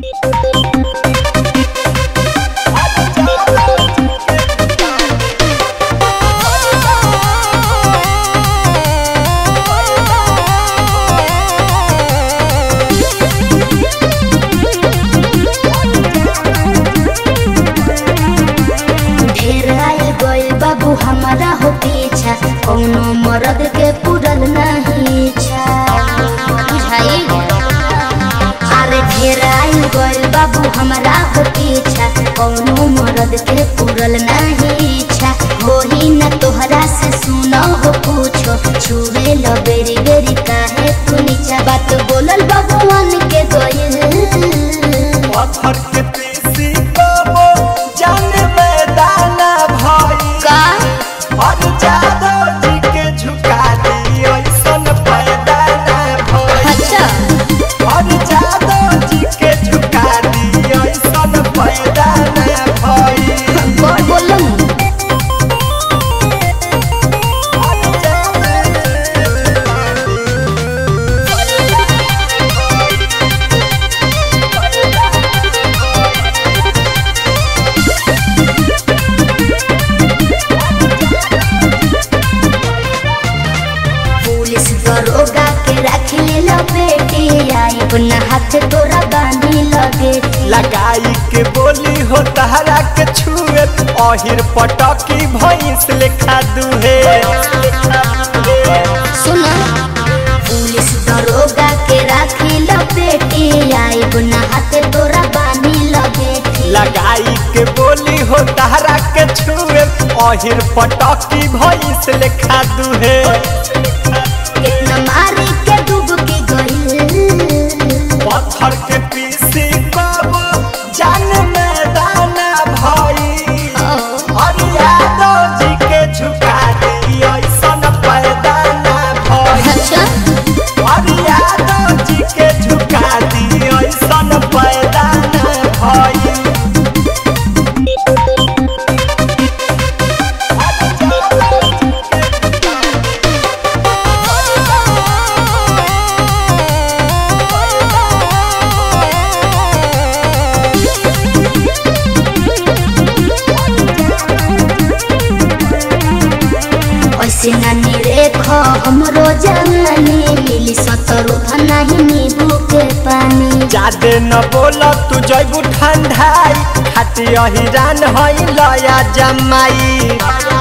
ढेर आए गइल बाबू हमारा हो पीछा कौनो मरद के पुरल नहीं इच्छा बुझाई अरे ढेर आए गइल बाबू हमारा हो पीछा कौनो मरद के पुरल नहीं इच्छा होही न तोहरा से सुनो हो पूछो छुए लो बेरी बेरी काहे तू नीचा बात बोलल भगवान के गइल पत्थर के पीसी कबो जान मैदाना भाई का और जादव जी के झुका दी ऐसन पैदा ना भाई अच्छा और जादव जी के झुका दी ऐसन पैदा ना भाई कौन बोलम और जादव जी के पुलिस दरोगा के रख ले लपेटे आई अपना हाथ तोरा बांधी लगे लगाई के बोली हो तहरा के छुए अहिर पटकी भैंस लेखा दुहे सुना पुलिस दरोगा के रख लपेटे आई अपना हाथ तोरा बांधी लगे लगाई के बोली हो तहरा के छुए अहिर पटकी भैंस लेखा दुहे कितना मारी के डूब के गई पत्थर के पीसी बाबू जान मैदाना भाई और यादव जी के झुका दी ऐसन पैदा ना भाई अच्छा और यादव जी के झुका दी ऐसन पैदा ना भाई ऐसे नानी रेखो हमरो जवानी मिली सतरो नहीं नींबू के पानी जादे न बोल तू जैबू ठंडाई खाती अहिरान हई लया जमाई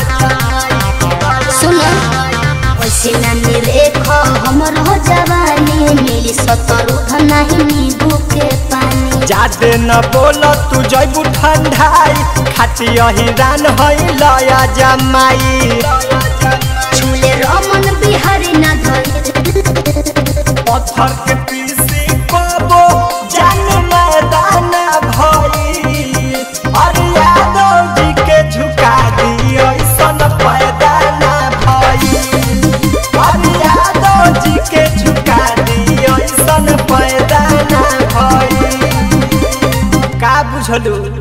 सुनो ऐसे नानी रेखो हमरो जवानी मिली सतरो नहीं नींबू के पानी जादे न बोल तू जैबू ठंडाई खाती अहिरान हई लया जमाई झूले रमन बिहारी ना धोई पत्थर के पीसी कबो जान मैदाना भाई और यादव जी के झुका दी ऐसन पैदा ना भाई और यादव जी के झुका दी ऐसन पैदा ना भाई का बुझलू